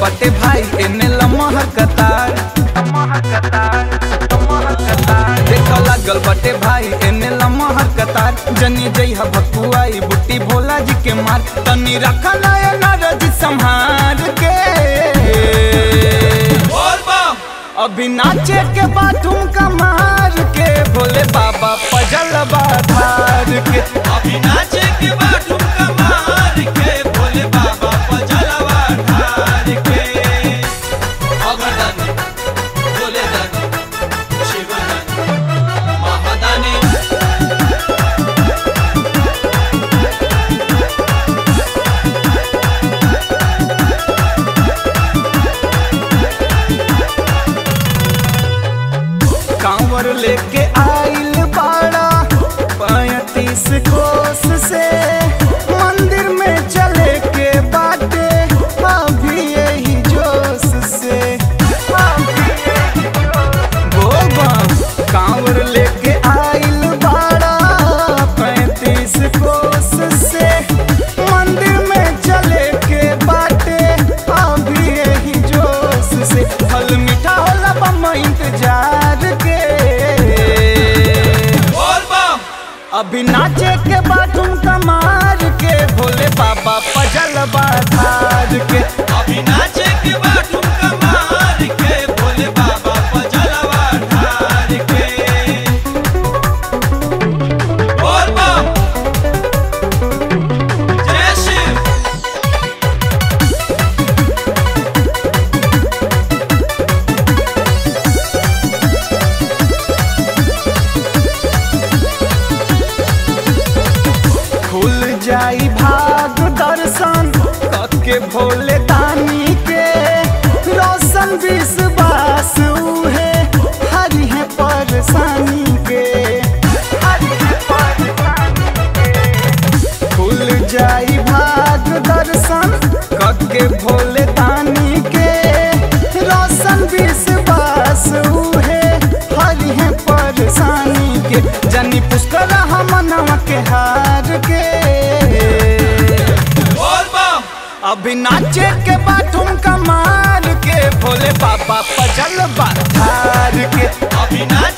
बटे भाई एने लमहर कतार देख लागल बटे भाई एने लमहर कतार जनी जइहा भकुआई बुट्टी भोला जी के मार तनी रखा नया नरज संहार के अभी नाचे के बाथरूम का मार के भोले बाबा पजल धार के अभी नाचे के बाटू कमार के भोले बाबा पजलवा ढार के अगरदानी भोले दानी शिवदानी महादानी कांवर लेके आइल बाड़ा पैतीस कोस से मंदिर में चले के बाटे अभी यही जोश से बोबा कांवर लेके आइल बाड़ा पैतीस कोस से मंदिर में चले के बाटे अभी यही जोश से फल मीठा होला बम इंतजार के बोल बम अभी नाचे के बाथरूम कमार के भोले बाबा पजल धार के अभी नाचे के बाटू कमार के भोले बाबा पजलवा ढार के बोल बम जय शिव खुल जाई भाग दर्शन के भोले दानी के रोशन विश्वास उहे हरि है परेशानी के खुल जाई भाग दर्शन के भोले दानी के रोशन विश्वास उहे हरि है परेशानी के जनी पुष्कर हमनवा के हार के बोल बम अभी नाचे के बाथरूम कमार के भोले बाबा पजल धार के अभी नाच